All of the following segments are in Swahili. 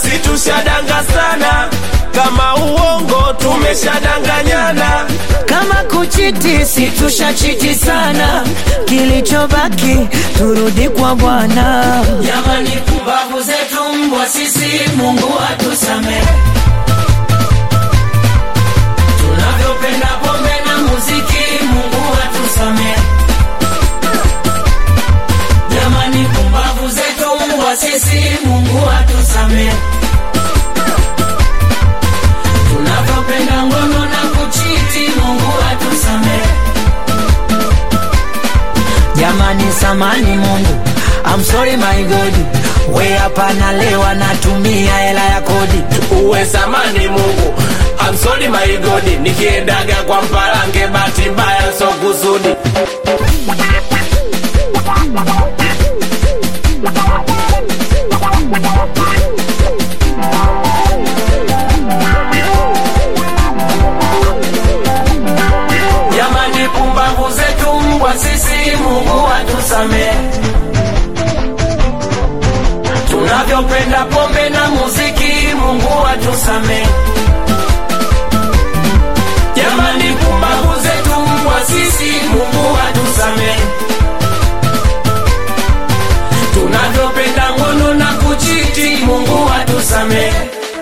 si tushadanga sana kama uongo tumeshadanganyana kama kuchiti si tushachiti sana kilichobaki turudi kwa bwana Jamani, kumbavu zetu mbwa sisi, Mungu atusamehe. Tunavyopenda pombe na muziki, Mungu atusamehe. Jamani, kumbavu zetu mbwa sisi, Mungu atusamehe. Tunavyopenda ngono na kuchiti, Mungu atusamehe. jamani samani mungu I'm sorry my God we hapa nalewa natumia hela ya kodi uwe samani mungu I'm sorry my God nikiendaga kwa mpalange bahati mbaya so kusudi Jamani, pumbavu zetu mbwa sisi, Mungu atusamehe. Tunavyopenda pombe na muziki, Mungu atusamehe. Jamani, pumbavu zetu mbwa sisi, Mungu atusamehe. Tunavyopenda ngono na kuchiti, Mungu atusamehe.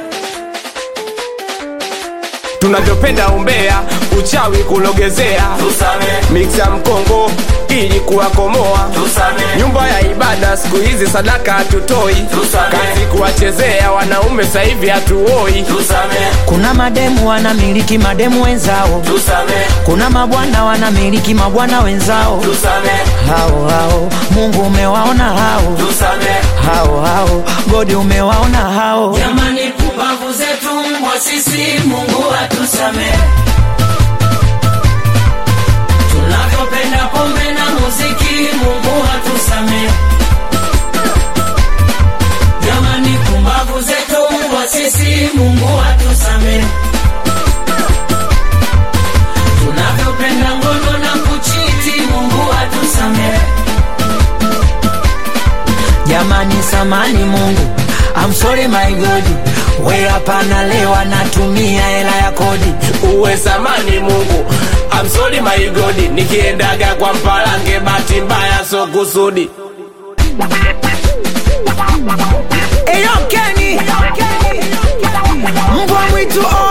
tunavyopenda umbea uchawi kulogezea Tusamehe, miksa mkongo ili kuwakomoa tusamehe, nyumba ya ibada siku hizi sadaka hatutoi Tusamehe. kazi kuwachezea wanaume sahivi hatuoi tusamehe, kuna mademu wanamiliki mademu wenzao tusamehe, kuna mabwana wanamiliki mabwana wenzao tusamehe, hao hao mungu umewaona hao tusamehe. hao hao godi umewaona hao Jamani, pumbavu zetu mbwa sisi, Mungu atusamehe. Tunavyopenda pombe na muziki, Mungu atusamehe. Jamani, pumbavu zetu mbwa sisi, Mungu atusamehe. Tunavyopenda ngono na kuchiti, Mungu atusamehe. jamani samani mungu I'm sorry my God we hapa nalewa natumia hela ya kodi uwe samani mungu I'm sorry my God nikiendaga kwa mpalange bahati mbaya so kusudi Eyo Kenny mbwa mwitu oh